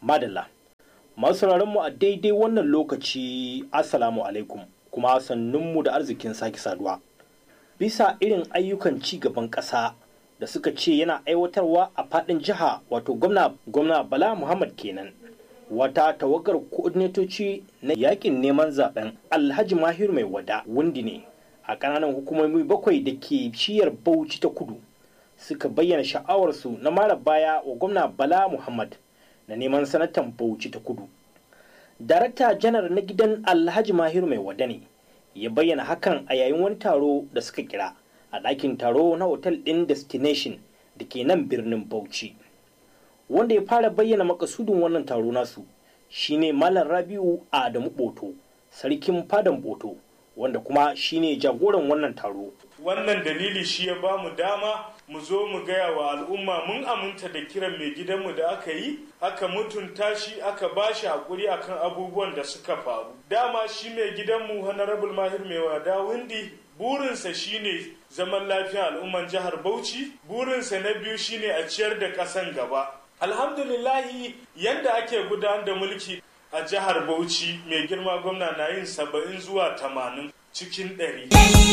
madalla masu mu a daidai wannan lokaci assalamu alaikum kuma sannunmu da arzikin sake saduwa bisa irin ayyukan ci gaban ƙasa da suka ce yana aiwatarwa a faɗin jiha wato gwamna gwamna bala muhammad kenan wata tawagar koordinatoci na yakin neman zaben alhaji mahir mai wada wundi ne a ƙananan hukumomi bakwai da ke shiyar bauchi ta kudu suka bayyana sha'awarsu na mara baya wa gwamna bala muhammad na neman sanatan bauchi ta kudu darakta janar na gidan alhaji mahir mai wada ne ya bayyana hakan a yayin wani taro da suka kira a ɗakin taro na otal ɗin destination da ke nan birnin bauchi wanda ya fara bayyana makasudin wannan taro nasu shine malam rabiu adamu boto sarkin fadan boto wanda kuma shine jagoran wannan taro wannan dalili shi ya ba mu dama mu zo mu gaya wa al'umma mun aminta da kiran mai gidanmu da aka yi aka mutunta shi aka ba shi hakuri akan abubuwan da suka faru dama shi mai gidanmu honorable mahir mai wada windi burinsa shine zaman lafiya al'umman jihar bauchi burinsa na biyu shine a ciyar da ƙasan gaba alhamdulillahi yanda ake gudanar da mulki a jihar bauchi mai girma gwamna na yin saba'in zuwa tamanin cikin ɗari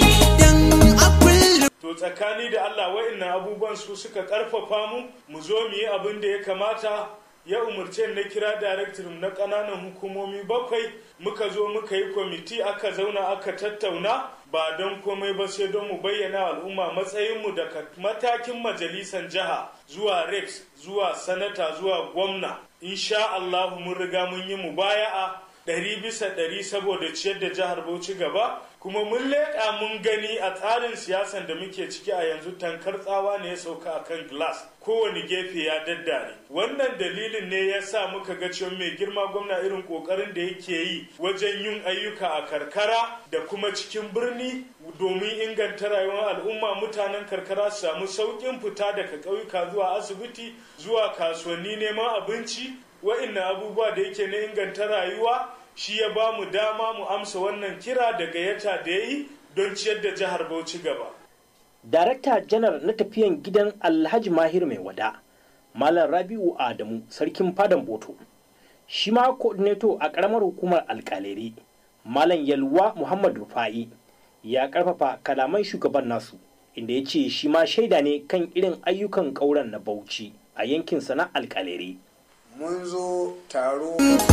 to tsakani da allah wa'annan abubuwan su suka ƙarfafa mu mu zo mu yi abin da ya kamata ya umarce na kira daraktirin na ƙananan hukumomi bakwai muka zo muka yi kwamiti aka zauna aka tattauna ba don komai ba sai don mu bayyana al'umma matsayinmu daga matakin majalisan jiha zuwa reps zuwa sanata zuwa gwamna insha Allah mun riga mun yi mubaya'a ɗari bisa ɗari saboda ciyar da jihar Bauchi gaba kuma mun leƙa mun gani a tsarin siyasan da muke ciki a yanzu tankar tsawa ne ya sauka a kan glass kowane gefe ya daddare wannan dalilin ne ya sa muka ga cewa mai girma gwamna irin ƙoƙarin da yake yi wajen yin ayyuka a karkara da kuma cikin birni domin inganta rayuwar al'umma mutanen karkara su samu sauƙin fita daga ƙauyuka zuwa asibiti zuwa kasuwanni neman abinci wa'innan abubuwa da yake na inganta rayuwa shi ya ba mu dama mu amsa wannan kira da gayyata da ya yi don ciyar da jihar Bauchi gaba. Darakta janar na tafiyan gidan Alhaji Mahir mai wada, Malam Rabi'u Adamu, sarkin fadan Boto. Shi ma coordinator a ƙaramar hukumar alƙaleri, Malam Yalwa Muhammad Rufa'i, ya ƙarfafa kalaman shugaban nasu, inda ya ce shi ma shaida ne kan irin ayyukan ƙauren na Bauchi a yankinsa na alƙaleri. mun zo taro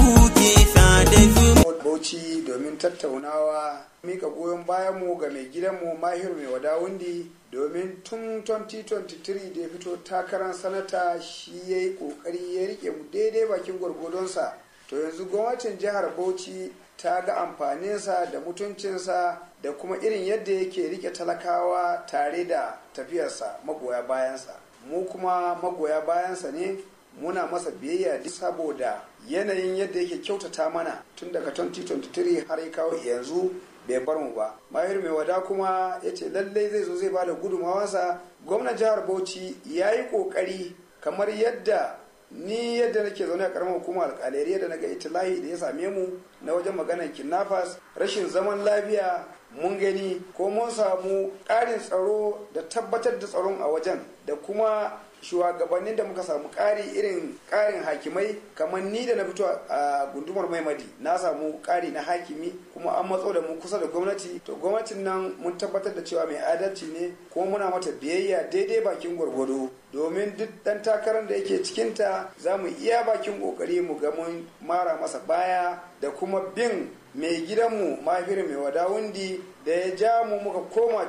bauchi domin tattaunawa mika goyon bayanmu ga mai gidanmu mahir mai wadawundi domin tun 2023 da ya fito takarar sanata shi ya yi kokari ya rike mu daidai bakin gwargwadonsa to yanzu gwamnatin jihar bauchi ta ga amfaninsa da mutuncinsa da kuma irin yadda yake rike talakawa tare da tafiyarsa magoya bayansa mu kuma magoya bayansa ne muna masa biyayya duk saboda yanayin yadda yake kyautata mana tun daga 2023 har ya kawo yanzu bai bar mu ba mahir mai wada kuma ya ce lallai zai zo zai bada gudunmawarsa gwamnan jihar bauchi ya yi kokari kamar yadda ni yadda nake zaune a karamar hukumar alkalari yadda na ga itilahi da ya same mu na wajen maganar kidnappers rashin zaman lafiya mun gani ko mun samu ƙarin tsaro da tabbatar da tsaron a wajen da kuma shugabannin da muka samu ƙari irin ƙarin hakimai kamar ni da na fito a gundumar maimadi na samu ƙari na hakimi kuma an matso da mu kusa da gwamnati to gwamnatin nan mun tabbatar da cewa mai adalci ne kuma muna mata biyayya daidai bakin gwargwado domin duk ɗan takarar da yake cikinta za mu iya bakin ƙoƙari mu ga mun mara masa baya da kuma bin mai gidanmu mahir mai wadawundi da ya ja mu muka koma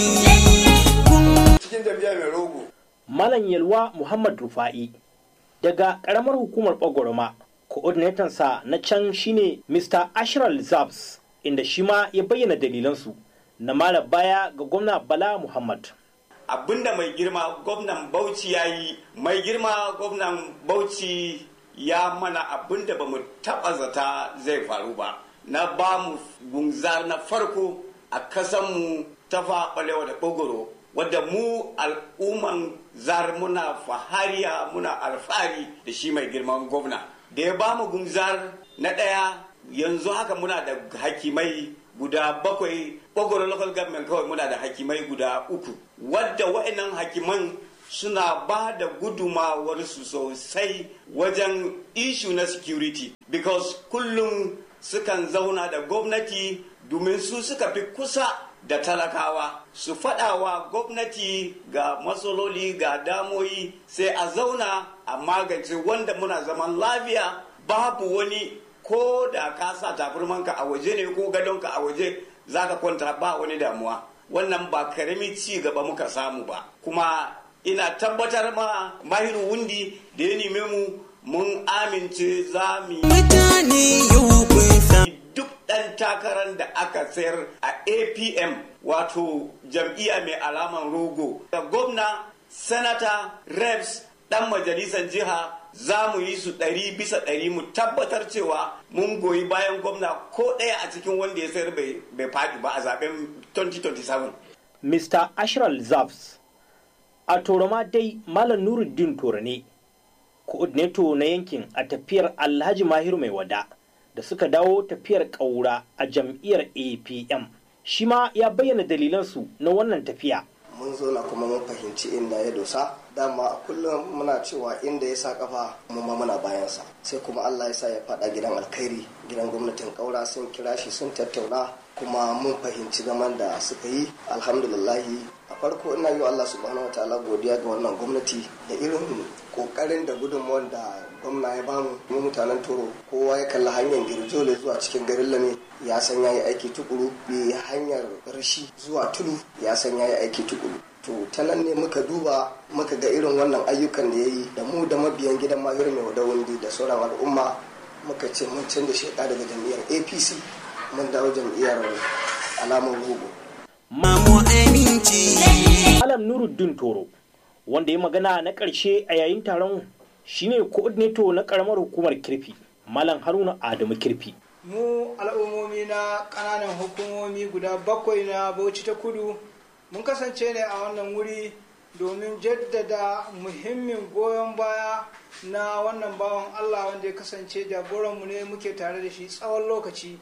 cikin jam'iyya mai rogo Malam Yalwa Muhammad Rufa'i daga ƙaramar hukumar Bagoroma, sa na can shine Mr. Ashral Zabs, inda shi ma ya bayyana dalilansu na mara baya ga gwamna Bala Muhammad. Abinda mai girma gwamnan Bauchi ya yi, mai girma gwamnan Bauchi ya mana abinda ba mu taɓa zata zai faru ba. Na ba mu gunzar na farko a kasanmu ta faɓalewa da ɓogoro wadda mu al'umman zar muna fahariya muna alfahari da shi mai girman gwamna da ya bamu gunzar na ɗaya yanzu haka muna da hakimai guda bakwai ɓogoro local government kawai muna da hakimai guda uku wadda wa'annan hakiman suna ba da gudumawarsu sosai wajen ishu na security because kullum sukan zauna da gwamnati domin su suka fi kusa da talakawa su faɗawa gwamnati ga matsaloli ga damoyi sai a zauna a magance wanda muna zaman lafiya babu wani ko da ka sa tafirmanka a waje ne ko gadonka a waje za ka kwanta ba wani damuwa wannan ba karami ci gaba muka samu ba kuma ina tabbatar ma mahiru wundi da ya neme mu mun amince za mu yi duk ɗan takarar da aka sayar a apm wato jam'iyya mai alaman rogo da gwamna sanata reps ɗan majalisar jiha za mu yi su ɗari bisa ɗari mu tabbatar cewa mun goyi bayan gwamna ko ɗaya a cikin wanda ya sayar bai faɗi ba a zaben 2027. Mr. Ashral Zabs a toroma dai Malam Nuruddin Torane, coordinator na yankin a tafiyar Alhaji Mahiru mai wada da suka dawo tafiyar ƙaura a jam'iyyar APM. Shi ma ya bayyana dalilansu na wannan tafiya. mun zo na kuma mun fahimci inda ya dosa dama a kullum muna cewa inda ya sa kafa mun ma muna bayansa sai kuma Allah ya sa ya fada gidan alkhairi gidan gwamnatin kaura sun kira shi sun tattauna kuma mun fahimci zaman da suka yi alhamdulillahi a farko ina yi wa Allah subhanahu wataala godiya ga wannan gwamnati da irin kokarin da gudunmuwar da gwamna ya bamu mu mutanen toro kowa ya kalli hanyar girjole zuwa cikin garin lame ya san ya yi aiki tukuru bi hanyar rashi zuwa tudu ya san ya yi aiki tukuru to ta nan ne muka duba muka ga irin wannan ayyukan da ya yi da mu da mabiyan gidan mahir mai wada wundi da sauran al'umma muka ce mun canza sheka daga jam'iyyar apc mun dawo jam'iyyar alamar rogo Mamu aminci. Malam Nuruddin Toro, wanda ya magana na ƙarshe a yayin taron shine coordinator na ƙaramar hukumar kirfi, Malam Haruna Adamu kirfi. mu al'ummomi na ƙananan hukumomi guda bakwai na bauchi ta kudu mun kasance ne a wannan wuri domin jaddada muhimmin goyon baya na wannan bawan allah wanda ya kasance jagoranmu ne muke tare da shi tsawon lokaci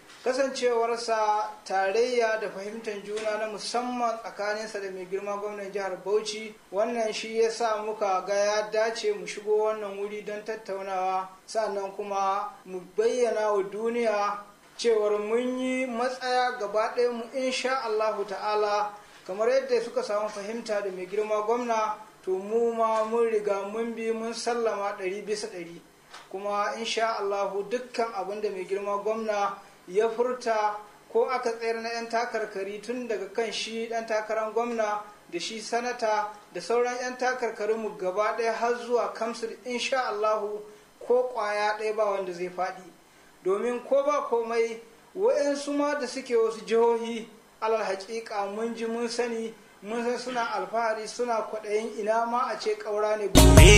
kasancewarsa tarayya da fahimtar juna na musamman tsakaninsa da mai girma gwamnan jihar bauchi wannan shi ya sa muka ga ya dace mu shigo wannan wuri don tattaunawa sannan kuma mu bayyana wa duniya cewar mun yi matsaya gaba ɗaya mu insha allahu ta'ala kamar yadda suka samu fahimta da mai girma gwamna to mu ma mun riga mun bi mun sallama ɗari bisa ɗari kuma insha allahu dukkan abin da mai girma gwamna ya furta ko aka tsayar na 'yan takarkari tun daga kan shi ɗan takarar gwamna da shi sanata da sauran 'yan takarkarinmu gaba ɗaya har zuwa kamsul insha Allahu ko ƙwaya ɗaya ba wanda zai faɗi domin ko ba komai wa'yansu ma da suke wasu jihohi alal haƙiƙa mun ji mun sani mun san suna alfahari suna kwaɗayin ina ma a ce ƙaura ne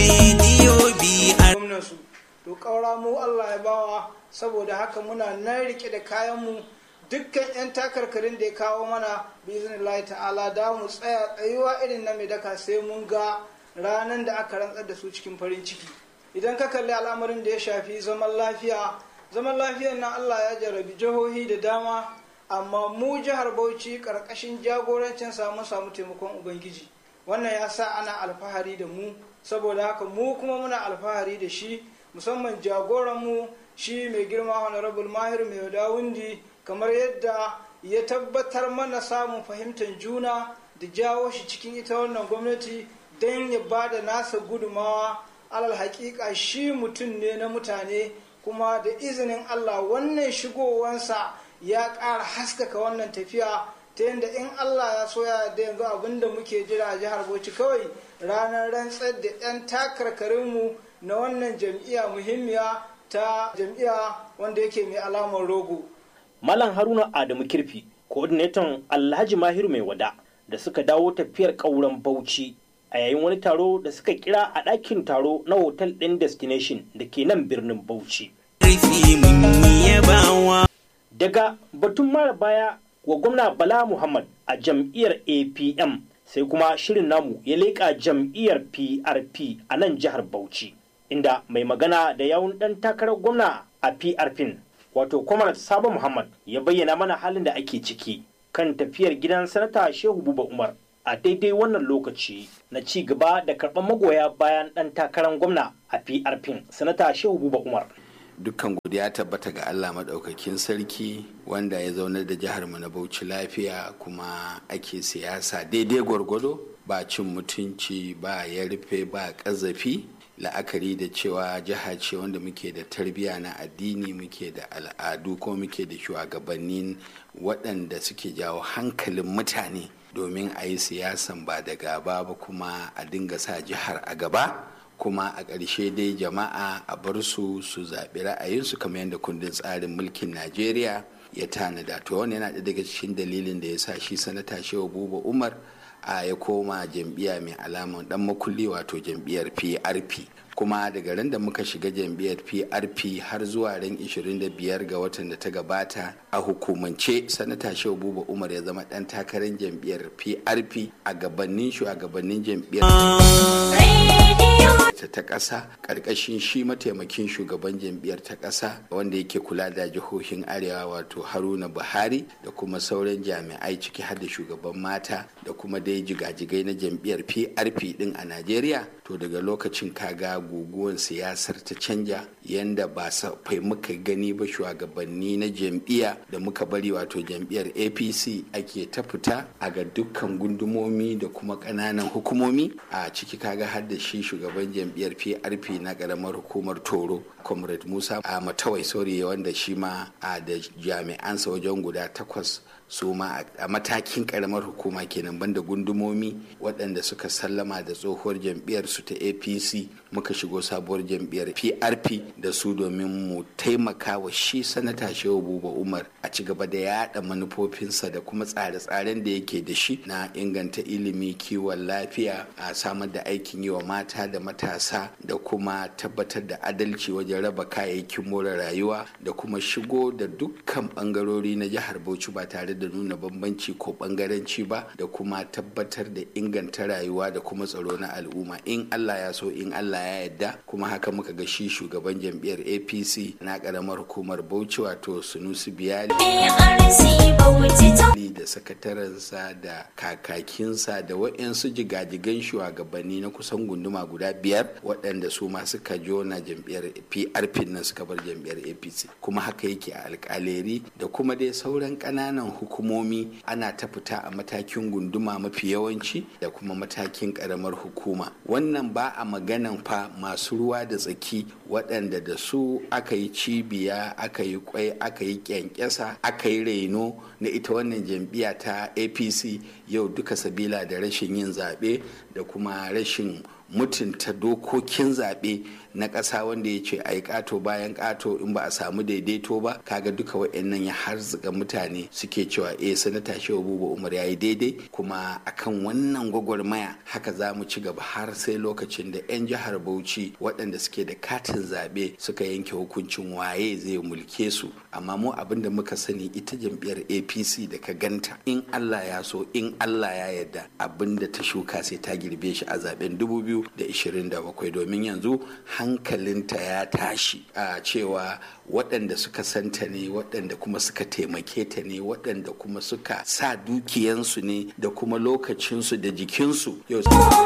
Radio BR. gwamnansu to ƙaura mu Allah ya bawa saboda haka muna nan rike da kayanmu dukkan 'yan takarkarin da ya kawo mana biznillahi ta'ala da mu tsaya tsayuwa irin na mai daka sai mun ga ranar da aka rantsar da su cikin farin ciki idan ka kalli al'amarin da ya shafi zaman lafiya zaman lafiyar nan Allah ya jarabi jihohi da dama amma mu jihar Bauchi karkashin jagorancin samu samu taimakon ubangiji wannan ya sa ana alfahari da mu saboda haka mu kuma muna alfahari da shi musamman jagoranmu shi mai girma honorable mahir mai dawundi kamar yadda ya tabbatar mana samun fahimtar juna da jawo shi cikin ita wannan gwamnati don ya ba da nasa gudumawa alal hakika shi mutum ne na mutane kuma da izinin allah wannan shigowansa ya ƙara haskaka wannan tafiya ta yadda in allah ya so ya da yanzu abinda muke jira a jihar bauchi kawai ranar rantsar da 'yan takarkarinmu na wannan jam'iyya muhimmiya ta jam'iyya wanda yake mai alamar rogo Malam Haruna Adamu kirfi, coordinator Alhaji Mahiru mai wada da suka dawo tafiyar ƙauren Bauchi a yayin wani taro da suka kira a ɗakin taro na hotel ɗin destination da ke nan birnin Bauchi. Rufi mun yi yabawa. Daga batun mara baya wa gwamna Bala Muhammad a jam'iyyar APM sai kuma shirin namu ya leƙa jam'iyyar PRP a nan jihar Bauchi, inda mai magana da yawun ɗan takarar gwamna a PRP wato Kwamar Sabo Muhammad ya bayyana mana halin da ake ciki kan tafiyar gidan sanata Shehu Buba Umar a daidai wannan lokaci na ci gaba da karɓar magoya bayan ɗan takarar gwamna a PRP sanata Shehu Buba Umar. dukkan godiya tabbata ga Allah maɗaukakin sarki wanda ya zaunar da jihar mu na Bauchi lafiya kuma ake siyasa daidai gwargwado ba cin mutunci ba ya rufe ba ƙazafi la'akari da cewa jiha ce wanda muke da tarbiyya na addini muke da al'adu ko muke da shugabannin waɗanda suke jawo hankalin mutane domin a yi siyasan ba da gaba ba kuma a dinga sa jihar a gaba kuma a ƙarshe dai jama'a a bar su su zaɓi ra'ayinsu kamar yadda kundin tsarin mulkin najeriya ya tanada to wani yana daga cikin dalilin da ya sa shi sanata shehu buba umar a ya koma jam'iyya mai alaman dan makulli wato jam'iyyar prp kuma daga ran da muka shiga jam'iyyar prp har zuwa ran 25 ga watan da ta gabata a hukumance sanata shehu buba umar ya zama dan takarar jam'iyyar prp a gabanin shugabannin jam'iyyar ta ta ƙasa ƙarƙashin shi mataimakin shugaban jam'iyyar ta ƙasa wanda yake kula da jihohin arewa wato haruna buhari da kuma sauran jami'ai ciki har da shugaban mata da kuma dai jigajigai na jam'iyyar prp din a najeriya to daga lokacin kaga guguwan siyasar ta canja yanda ba fai muka gani ba shugabanni na jam'iyya da muka bari wato jam'iyyar apc ake ta fita a ga dukkan gundumomi da kuma ƙananan hukumomi a ciki kaga har da shi shugaban jam'iyyar prp na ƙaramar hukumar toro comrade musa a matawai sori wanda shi ma a da jami'ansa wajen guda takwas su ma a matakin karamar hukuma kenan banda gundumomi waɗanda suka sallama da tsohuwar jam'iyyar su ta apc muka shigo sabuwar jam'iyyar prp da su domin mu taimaka wa shi sanata shehu buba umar a ci gaba da yada manufofinsa da kuma tsare-tsaren da yake da shi na inganta ilimi kiwon lafiya a samar da aikin yi wa mata da matasa da kuma tabbatar da adalci wajen raba kayayyakin more rayuwa da kuma shigo da dukkan bangarori na jihar bauchi ba tare da nuna bambanci ko bangaranci ba da kuma tabbatar da inganta rayuwa da kuma tsaro na al'umma in allah ya so in allah ya yadda kuma haka muka ga shi shugaban jam'iyyar apc na karamar hukumar bauchi wato sunusi biyali da sakatarensa da kakakinsa da waɗansu jigajigan shugabanni na kusan gunduma guda biyar waɗanda su ma suka jona jam'iyyar prp nan suka bar jam'iyyar apc kuma haka yake a alkaleri da kuma dai sauran ƙananan hukumomi ana ta fita a matakin gunduma mafi yawanci da kuma matakin ƙaramar hukuma wannan ba a maganan fa masu ruwa da tsaki waɗanda da su aka yi cibiya aka yi kwai aka yi kyankyasa aka yi reno na ita wannan jam'iyya ta apc yau duka sabila da rashin yin zaɓe da kuma rashin mutunta dokokin zaɓe na ƙasa wanda ya ce a yi ƙato bayan ƙato in ba a samu daidaito ba kaga duka wa'annan ya harzuka mutane suke cewa eh sanata shehu buba umar ya yi daidai kuma akan wannan gwagwarmaya haka za mu ci gaba har sai lokacin da 'yan jihar bauchi waɗanda suke da katin zaɓe suka yanke hukuncin waye zai mulke su amma mu abin da muka sani ita jam'iyyar apc da ka ganta in allah ya so in allah ya yarda abin da ta shuka sai ta girbe shi a zaben 2027 domin yanzu hankalinta ya tashi a cewa waɗanda suka santa ne waɗanda kuma suka taimake ta ne waɗanda kuma suka sa dukiyansu ne da kuma lokacinsu da jikinsu yau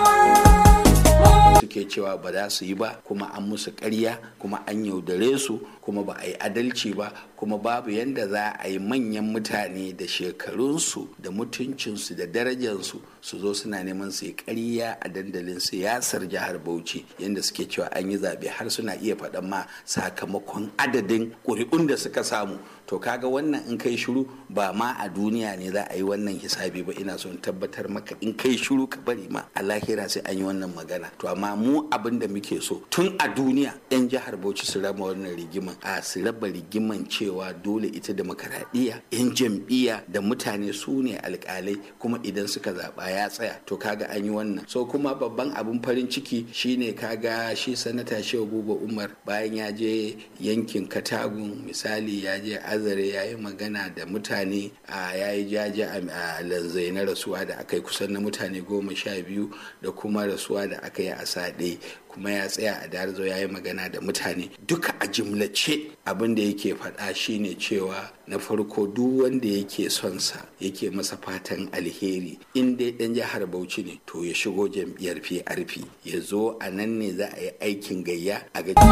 suke cewa ba za su yi ba kuma an musu ƙarya kuma an yaudare su kuma ba a yi adalci ba kuma babu yadda za a yi manyan mutane da shekarunsu da mutuncinsu da darajarsu su zo suna neman su yi ƙarya a dandalin siyasar jihar bauchi yadda suke cewa an yi zaɓe har suna iya faɗan ma sakamakon adadin ƙuri'un da suka samu to kaga wannan in kai shiru ba ma a duniya ne za a yi wannan hisabi ba ina son tabbatar maka in kai shiru ka bari ma a lahira sai an yi wannan magana to amma mu abin da muke so tun a duniya yan jihar bauchi su raba wannan rigiman a su raba rigiman cewa dole ita demokaradiyya yan jam'iyya da mutane su ne alkalai kuma idan suka zaba ya tsaya to kaga an yi wannan so kuma babban abin farin ciki shine kaga shi sanata shehu buba umar bayan ya je yankin katagun misali ya je azare ya yi magana da mutane a ya yi jaje a lanzai na rasuwa da aka yi kusan na mutane goma sha biyu da kuma rasuwa da aka yi a saɗe kuma ya tsaya a darzo ya yi magana da mutane duka a jimlace abin da yake faɗa shine cewa na farko duk wanda yake son sa yake masa fatan alheri in dai dan jihar bauchi ne to ya shigo jam'iyyar prp ya zo a nan ne za a yi aikin gayya a ga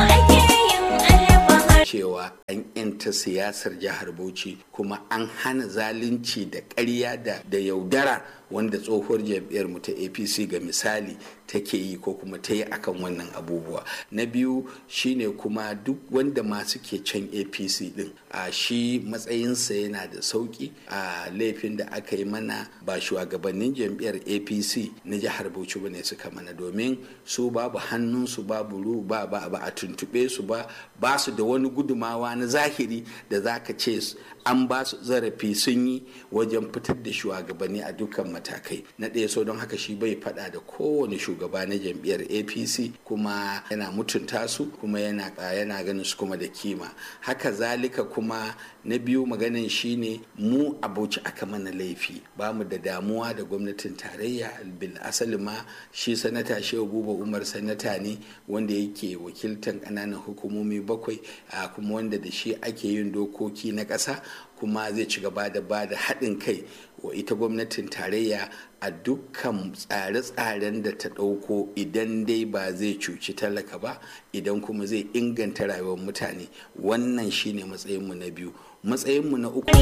cewa an yanta siyasar jihar bauchi kuma an hana zalunci da ƙarya da da yaudara wanda tsohuwar jam'iyyar mu ta apc ga misali take yi ko kuma ta yi akan wannan abubuwa na biyu shine kuma duk wanda ma suke can apc din a shi matsayinsa yana da sauki a laifin da aka yi mana ba shugabannin jam'iyyar apc na jihar bauchi bane suka mana domin su babu hannunsu babu ru ba ba ba a tuntube su ba ba su da wani gudumawa na zahiri da za ka ce an ba su zarafi sun yi wajen fitar da shugabanni a dukkan matakai na ɗaya so don haka shi bai faɗa da kowane shugaba na jam'iyyar apc kuma yana mutunta su kuma yana yana ganin su kuma da kima haka zalika kuma na biyu maganin shine mu abuci aka mana laifi ba mu da damuwa da gwamnatin tarayya bil asali ma shi sanata shehu buba umar sanata ne wanda yake wakiltan ƙananan hukumomi bakwai kuma wanda da shi ake yin dokoki na ƙasa kuma zai ci gaba da ba da haɗin kai wa ita gwamnatin tarayya a dukkan tsare-tsaren da ta ɗauko idan dai ba zai cuci talaka ba idan kuma zai inganta rayuwar mutane wannan shine matsayinmu na biyu matsayinmu na uku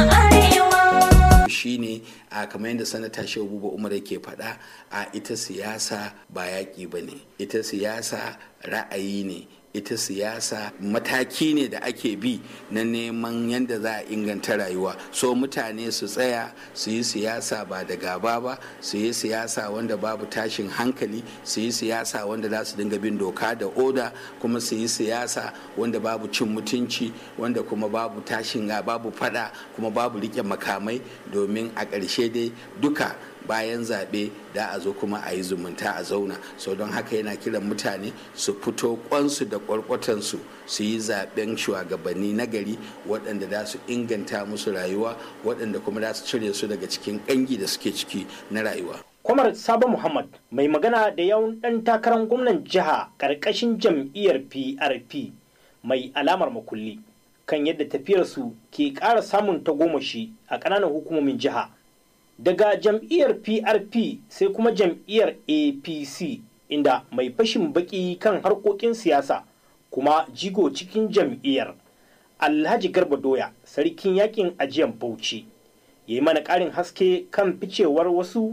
shine a kamar yadda sanata shehu buba umar yake faɗa a ita siyasa ba yaƙi ba ne ita siyasa ra'ayi ne ita siyasa mataki ne da ake bi na neman yadda za a inganta rayuwa so mutane su tsaya su yi siyasa ba da gaba ba su yi siyasa wanda babu tashin hankali su yi siyasa wanda za su dinga bin doka da oda kuma su yi siyasa wanda babu cin mutunci wanda kuma babu tashin babu fada kuma babu rike makamai domin a ƙarshe dai duka bayan zaɓe da a zo kuma a yi zumunta a zauna so don haka yana kiran mutane su fito kwansu da kwarkwatansu su yi zaɓen shugabanni na gari waɗanda za su inganta musu rayuwa waɗanda kuma za su cire su daga cikin ƙangi da suke ciki na rayuwa kwamar sabo muhammad mai magana da yawan ɗan takarar gwamnan jiha ƙarƙashin jam'iyyar prp mai alamar makulli kan yadda tafiyarsu ke ƙara samun tagomashi a ƙananan hukumomin jiha daga jam'iyyar prp sai kuma jam'iyyar apc inda mai fashin baki kan harkokin siyasa kuma jigo cikin jam'iyyar alhaji garba doya sarkin yakin ajiyan bauchi ya yi mana ƙarin haske kan ficewar wasu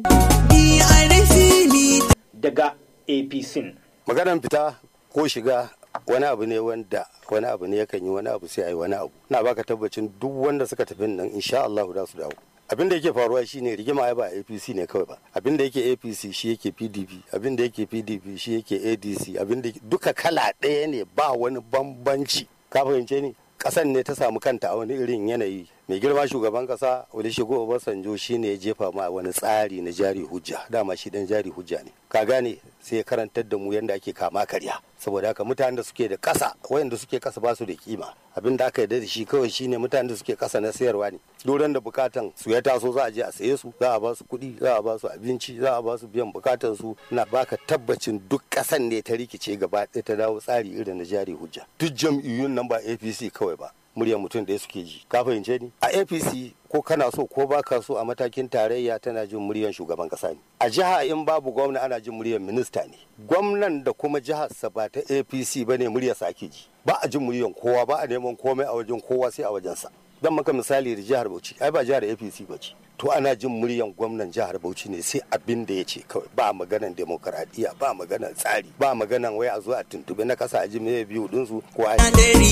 daga apc maganar fita ko shiga wani abu ne wanda wani abu ne yakan yi wani abu sai a yi wani abu na baka tabbacin duk wanda suka tafi nan insha Allah za su dawo abin da yake faruwa shine rigima ya ba apc ne kawai ba abin da yake apc shi yake pdp abin da yake pdp shi yake adc abin da duka kala ɗaya ne ba wani bambanci ka fahimce ni ƙasan ne ta samu kanta a wani irin yanayi mai girma shugaban kasa olusegun obasanjo shine ya jefa ma wani tsari na jari hujja dama shi dan jari hujja ne ka gane sai ya karantar da mu yadda ake kama karya saboda haka mutanen da suke da kasa wayanda suke kasa ba su da kima abin da aka yarda da shi kawai shine mutanen da suke kasa na sayarwa ne doron da bukatan su ya taso za a je a saye su za a ba su kuɗi za a ba su abinci za a ba su biyan bukatan su na baka tabbacin duk kasan ne ta rikice gaba ɗaya ta dawo tsari irin na jari hujja duk jam'iyyun nan ba apc kawai ba muryar mutum da suke ji ka fahimce ni a apc ko kana so ko baka so a matakin tarayya tana jin muryar shugaban kasa ne a jiha in babu gwamna ana jin muryar minista ne gwamnan da kuma jihar sa ba ta apc ba ne muryar sa ake ji ba a jin muryar kowa ba a neman komai a wajen kowa sai a wajensa dan maka misali da jihar bauchi ai ba jihar apc ba ce to ana jin muryan gwamnan jihar bauchi ne sai abin da ya ce kawai ba maganan demokaradiyya ba maganan tsari ba maganan wai a zo a tuntube na kasa a ji mai biyu dinsu ko a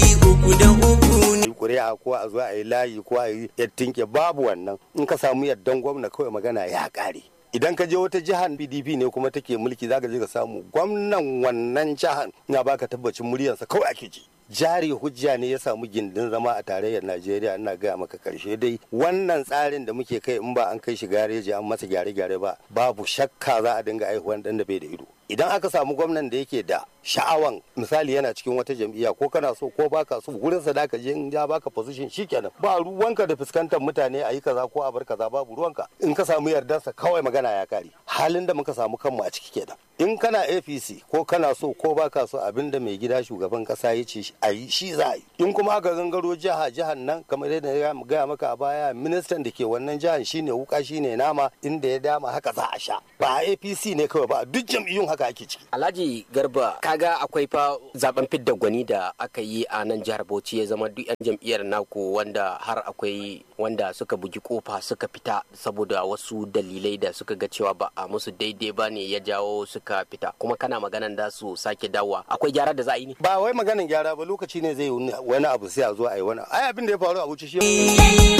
yi kuri'a ko a zo a yi layi ko a yi yattinke babu wannan in ka samu yaddan gwamna kawai magana ya kare idan ka je wata jihar pdp ne kuma take mulki zaka je ka samu gwamnan wannan jihar na baka tabbacin muryarsa kawai ake ji jari hujja ne ya samu gindin zama a tarayyar najeriya ina gaya maka karshe dai wannan tsarin da muke kai in ba an kai shi gareji an masa gyare-gyare ba babu shakka za a dinga aihuwan dan da bai da ido idan aka samu gwamnan da yake da sha'awan misali yana cikin wata jam'iyya ko kana so ko baka so gurin sa da ka je in ya baka position shikenan ba ruwanka da fuskantar mutane a yi kaza ko a bar kaza babu ruwanka in ka samu yardarsa kawai magana ya kare halin da muka samu kanmu a ciki kenan in kana apc ko kana so ko baka so abinda mai gida shugaban kasa ya ce a yi shi za a yi in kuma aka gangaro jiha jihar nan kamar yadda ya gaya maka a baya ministan da ke wannan jihar shine wuka shine nama inda ya dama haka za a sha ba apc ne kawai ba duk jam'iyyun haka ake ciki alhaji garba kaga akwai fa zaben fidda gwani da aka yi a nan jihar bauchi ya zama duk yan jam'iyyar naku wanda har akwai wanda suka bugi kofa suka fita saboda wasu dalilai da suka ga cewa ba a musu daidai ba ne ya jawo suka fita kuma kana maganan da su sake dawowa akwai gyara da za a yi ne ba wai maganan gyara ba lokaci ne zai yi wani abu sai a zo a yi wani ai abin da ya faru a wuce shi